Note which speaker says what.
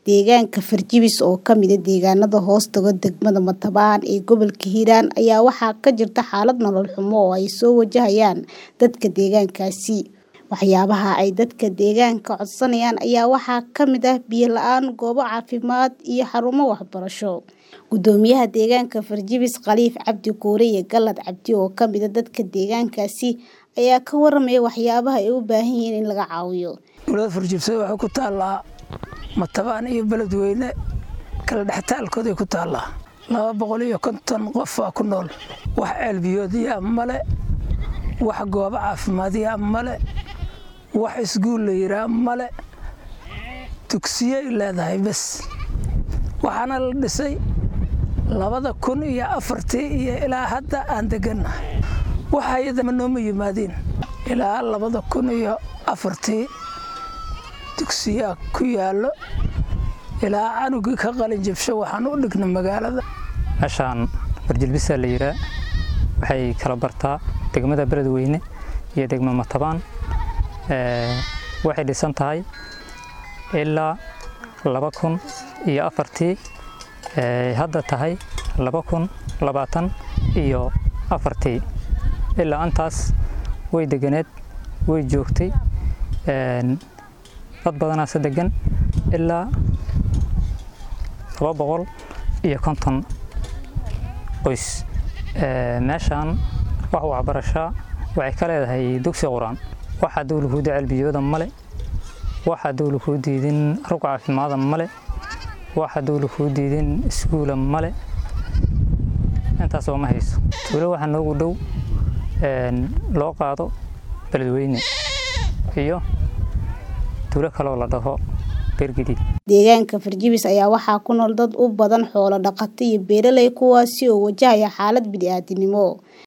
Speaker 1: Deegaanka Farjabis oo ka mid ah deegaanada hoostaga degmada Matabaan ee gobolka Hiiraan ayaa waxaa ka jirta xaalad nolol xumo oo ay soo wajahayaan dadka deegaankaasi. Waxyaabaha ay dadka deegaanka codsanayaan ayaa waxaa ka mid ah biyo la'aan, goobo caafimaad iyo xarumo waxbarasho. Gudoomiyaha deegaanka Farjabis Khaliif Cabdi Guure iyo Gallad Cabdi oo ka mid ah dadka deegaankaasi ayaa ka warramaya waxyaabaha ay u baahan yihiin in laga caawiyo.
Speaker 2: Magaalada Farjabis waxay ku taallaa Matabaan iyo Beledweyne kala dhextaalkooday ku taallaa. laba boqol iyo konton qof baa ku nool. Wax ceel biyoodya male, wax goobo caafimaadya male, wax iskuul la yidhaah male, dugsiyay leedahay bes. Waxaana la dhisay labada kun iyo afartii iyo ilaa hadda aan degannahay. Wax hay'ada ma nooma yimaadeen ilaa labada kun iyo afartii dugsiyaa ku yaallo ilaa canugii ka qalin jabsho waxaan u dhignay magaalada.
Speaker 3: meeshaan farjilbisa la yidhaa waxay kala bartaa degmada beledweyne iyo degmo matabaan waxay dhisan tahay ilaa laba kun iyo afartii hadda tahay laba kun labaatan iyo afartii ilaa antaas way deganeed way joogtay dad badanaase degan ilaa laba boqol iyo konton qoys meeshaan wax waxbarashaa waxay ka leedahay dugsi quraan waxaa dawla kuu dacel biyooda male waxaa dawla kuu diidin rug caafimaada male waxaa dawla kuu diidin iskuula male intaas oo ma hayso tuulo waxaa noogu dhow loo qaado beledweyne iyo tuulo kaloo la dhaho
Speaker 1: Deegaanka Farjabis ayaa waxaa ku nool dad u badan xoolo dhaqato iyo beeraley kuwaasi oo wajahaya xaalad bini'aadantinimo.